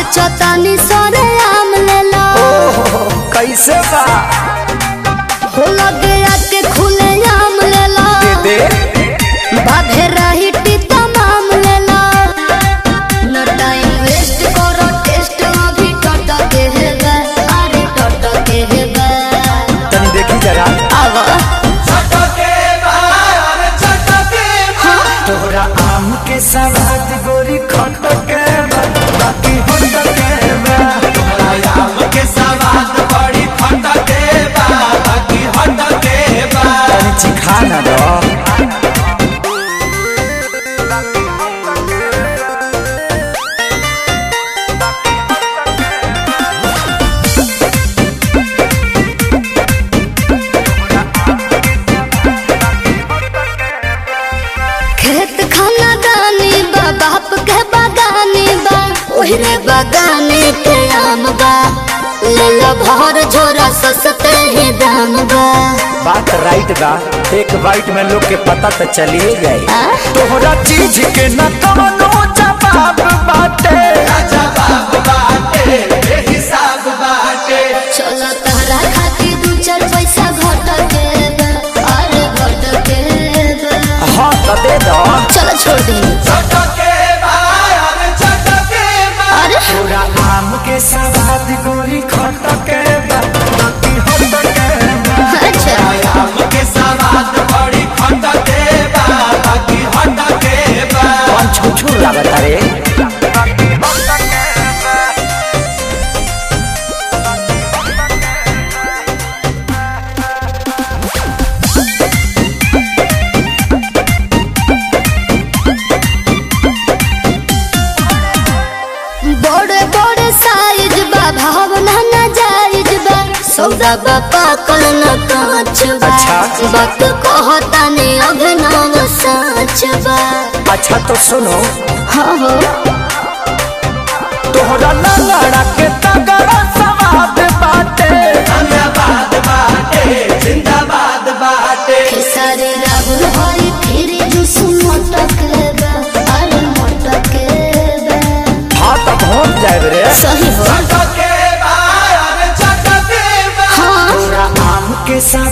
सोचतानी सरे आम लेला ओहो कैसे बा हो लगे आके खुले आम लेला दे बाधे रही तमाम लेला न टाइम वेस्ट करो टेस्ट अभी टट के हेबे अरे टट के हेबे तनी देखी जरा आवा तोरा आम के सवाद गोरी खट के बा, बाकी होट के बा। तनी चिखा ना दो खेत खाना दानी बा बाप के बागानी बा ओहरे बागाने के आम बा ले लो भर झोरा सस्ते ही दाम बा बात राइट बा एक बाइट में लोग के पता तो चलिए जाए आ? तोहरा चीज के न कवनो जवाब बाटे चलो तहरा खातिर दू चार पैसा घट के बा, अरे घट के बा। हाँ तो दे दो चलो छोड़ दी अरे तोरा आम के सवाद गोरी खट के बा, बाकी होट के बा। अच्छा कौन छुछुर लागत रे बड़े बड़े साइज बा भावना ना जायज बा सौदा बा पाकल न कांच बा अच्छा। बात कहता ने अभिनव सच बा अच्छा तो सुनो हाँ हो तोहरा लंगड़ा के तगड़ा सवाद बाटे खेसारी राहुल हरी फिर जुस मटक बा अरे मटक बा हाँ तो पहुँच जाए रे सही हो हाँ तोरा आम के सवाद